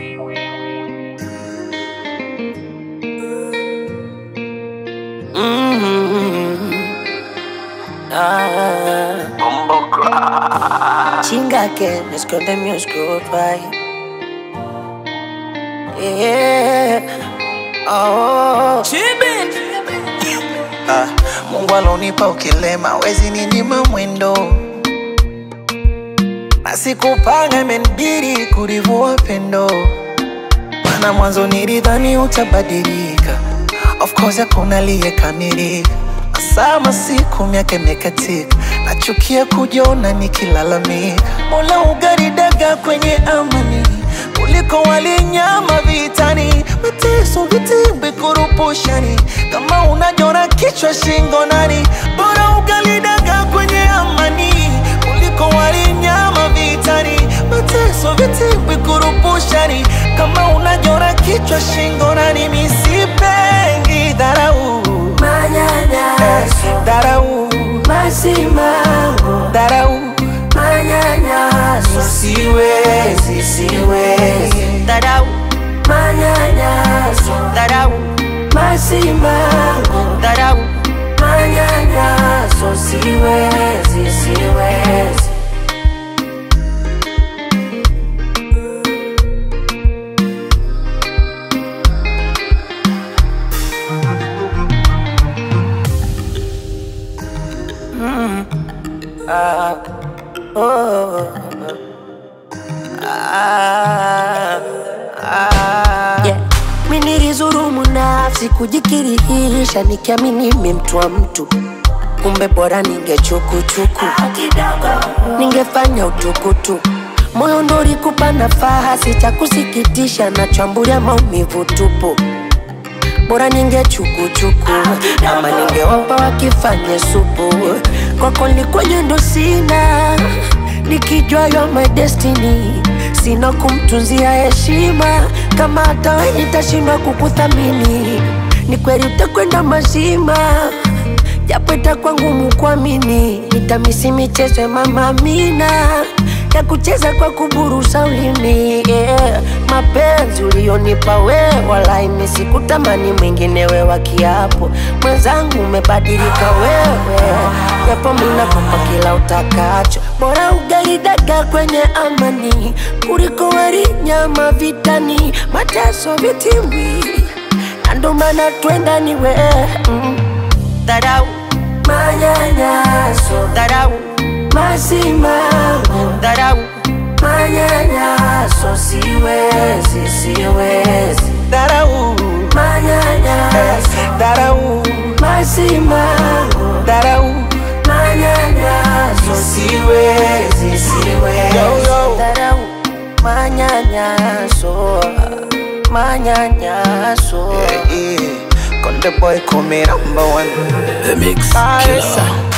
Chinga que me esconde mi oscuro Yeah. Oh. Ah, Mungu alonipa ukilema, wezi ninyima mwendo, na sikupanga, imenibidi kurivua pendo, maana mwanzo nilidhani utabadilika. Of course hakuna aliyekamilika, sama siku miaka imekatika, nachukia kujiona nikilalamika. Mola ugaridaga kwenye amani kuliko walinyama vitani, mateso vitimbi kurupushani, kama unajora kichwa shingo nani, bora ugalidaga kwenye amani kuliko walinyama vitani, mateso vitimbi kurupushani, kama unajora kichwa shingo nani, misipengi dharau Manyanyaso, dharau masimango, dharau manyanyaso, siwezi siwezi dharau, manyanyaso, dharau masimango, dharau manyanyaso, siwezi, siwezi. Yeah. Mi nilizurumu nafsi kujikirihisha nikiamini mi mtu wa mtu, kumbe bora ningechukuchuku, ningefanya utukutu moyo ndo ulikupa nafasi, cha kusikitisha nachambulia maumivu tupu bora ningechukuchuku ama ningewapa wakifanye supu kwako likwenye ndo sina nikijua yo my destiny sina kumtunzia heshima kama hata we nitashindwa kukuthamini ni kweli utakwenda mazima japo itakuwa ngumu kuamini nitamisi michezo ya mama Amina ya kucheza kwa kuburusa ulimi yeah. Mapenzi ulionipa we, wala imi sikutamani mwingine we wa kiapo. Mwenzangu umebadilika wewe, japo minakupa kila utakacho. Bora ugali dagaa kwenye amani kuliko wali nyama vitani, mateso vitimbi, na ndo maana twenda ni we mm. Dharau, manyanyaso, dharau masimango dharau manyanyaso siwezi siwezi dharau manyanyaso dharau masimango dharau manyanyaso siwezi siwezi Yo, yo. dharau manyanyaso manyanyaso yeah, yeah. Konde boy call me number one The Mix Baresa. Killer.